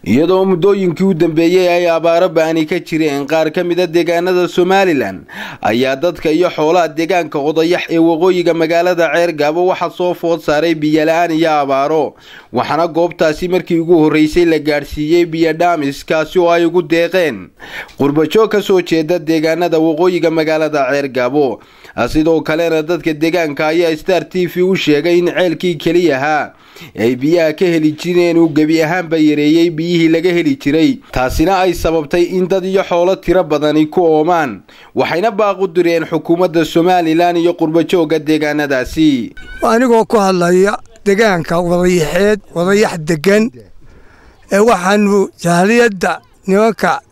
iyadoo muddooyinkii u dambeeyey ay abaaro ba-ani ka jireen qaar ka mida deegaanada somalilan ayaa dadka iyo xoolaha deegaanka odayax ee waqooyiga magaalada ceergaabo waxaa soo food saaray biyola-aan iyo abaaro waxaana goobtaasi markii ugu horreysay la gaadhsiiyey biyodhamis kaasi oo ay ugu deeqeen qurbajoog ka soo jeeda deegaanada waqooyiga magaalada ceergaabo sidoo kalena dadka deegaanka ayaa star t v u sheegay in ceelkii keliyahaa ay biyaha ka heli jireen uu gebi ahaanba yareeyey biyihii laga heli jiray taasina ay sababtay in dad iyo xoolo tiro badani ku oomaan waxayna baaqu direen xukuumadda somalilan iyo qurbajooga deegaanadaasi anigoo ku hadlaya deegaanka wadayaxeed wadayax degan ee waxaanu jahliyadda nimanka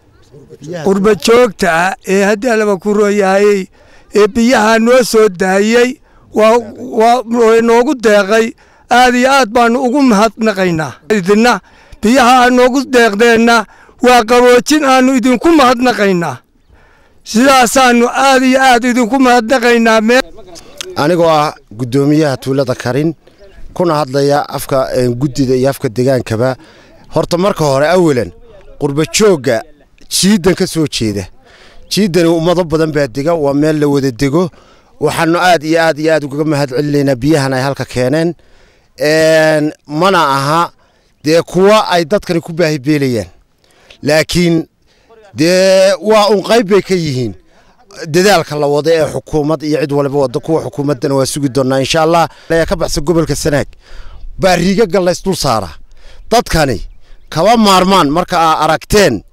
qurbajoogta ah ee haddii alaba ku rooyahayey ee biyaha noo soo daayey waa noogu deeqay aad iyo aad baanu ugu mahadnaqaynaa idina biyaha aa noogu deeqdeenna waa qaboojin aanu idinku mahadnaqaynaa sidaasaanu aad iyo aad idinku mahadnaqaynaa anigoo ah guddoomiyaha tuulada karin kuna hadlaya afka guddida iyo afka degaankaba horta marka hore awalan qurbajoogga jiiddan ka soo jeeda jiiddani ummado badan baa dega waa meel la wada dego waxaanu aad iyo aad iyo aad ugaga mahad celinaynaa biyahan ay halka keeneen mana aha dee kuwa ay dadkani ku baahibeelayaan laakiin dee waa un qayb bay ka yihiin dadaalka la wada ee xukuumad iyo cid waliba wada kuwa xukuumaddana waa sugi doonnaa insha allah ka baxsan gobolka sanaag baa riiga gallays dul saara dadkani kaba maarmaan marka aa aragteen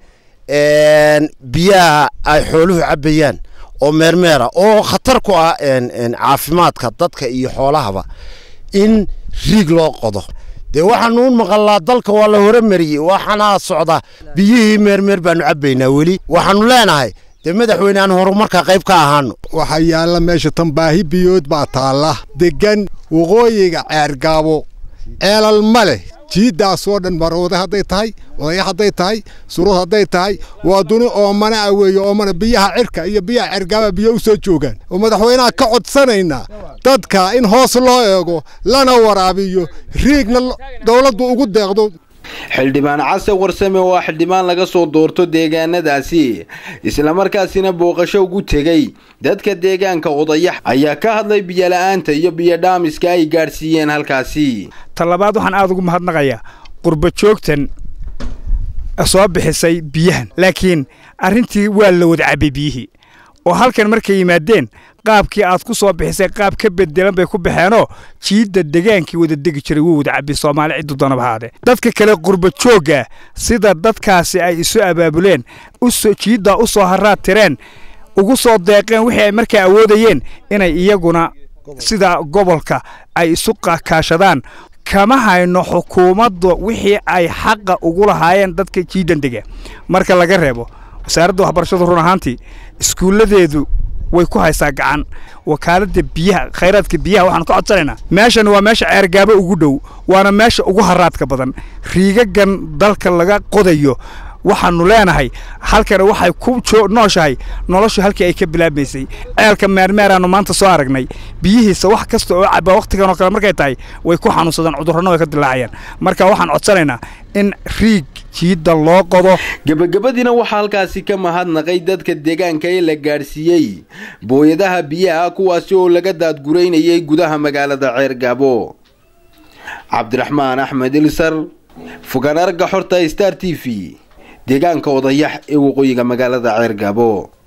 biyaha ay xooluhu cabbayaan oo meermeera oo khatar ku ah caafimaadka dadka iyo xoolahaba in riig loo qodo dee waxaanu u maqalnaa dalka waa la horemariyey waxaana socda biyihii meermeer baanu cabbaynaa weli waxaanu leenahay dee madaxweyne aan horumarka qayb ka ahaano waxaa yaalla meesha tan baahi biyood baa taalla deggan waqooyiga ceergaabo ceelal ma leh jiiddaasoo dhan marooda hadday tahay odayax hadday tahay surud hadday tahay waa duni oomana a weeye oomana biyaha cirka iyo biyaha cergaaba biyo u soo joogaan oo madaxweynaha ka codsanaynaa dadka in hoos loo eego lana waraabiyo riigna dowladdu ugu deeqdo xildhibaan case warsame oo ah xildhibaan laga soo doorto deegaanadaasi islamarkaasina booqasho ugu tegey dadka deegaanka odayax ayaa ka hadlay biyola'aanta iyo biyodhaamiska ay gaadhsiiyeen halkaasi talabaad waxaan aada ugu mahadnaqayaa qurbajoogtan soo bixisay biyahan laakiin arrintii waa la wada cabbay biyihii oo halkan markay yimaadeen qaabkii aad ku soo bixisay qaab ka bedelan bay ku baxeenoo jiidda degaankii wada degi jiray wuu wada cabbi soomaali ciddu doonaba haadee dadka kale qurbajoogga sida dadkaasi ay isu abaabuleen jiiddaa u soo haraad tireen ugu soo deeqeen wixii ay markaa awoodayeen inay iyaguna sida gobolka ay isu kaashadaan kama hayno xukuumadda wixii ay xaqa ugu lahaayeen dadka jiiddan dega marka laga reebo wasaaradda waxbarashadu run ahaantii iskuulladeedu way ku haysaa gacan wakaaladda biyaha khayraadka biyaha waxaan ka codsanaynaa meeshan waa meesha ceergaabo ugu dhow waana meesha ugu haraadka badan riigagan dalka laga qodayo waxaanu leenahay halkana waxay ku nooshahay noloshu halkii ay ka bilaabmaysay ceelka meermeeraanu maanta soo aragnay biyihiisa wax kasta oo caba wakhtigan oo kale markay tahay way ku xanuunsadaan cudurrana way ka dilaacayaan marka waxaan codsanaynaa in riig jiidda loo qodo gebagabadiina waxaa halkaasi ka mahadnaqay dadka deegaanka ee la gaadhsiiyey booyadaha biyaha kuwaasi oo laga daadguraynayay gudaha magaalada ceergaabo cabdiraxmaan axmed ilsar fogaan aragga xorta star t v deegaanka odayax ee waqooyiga magaalada ceergaabo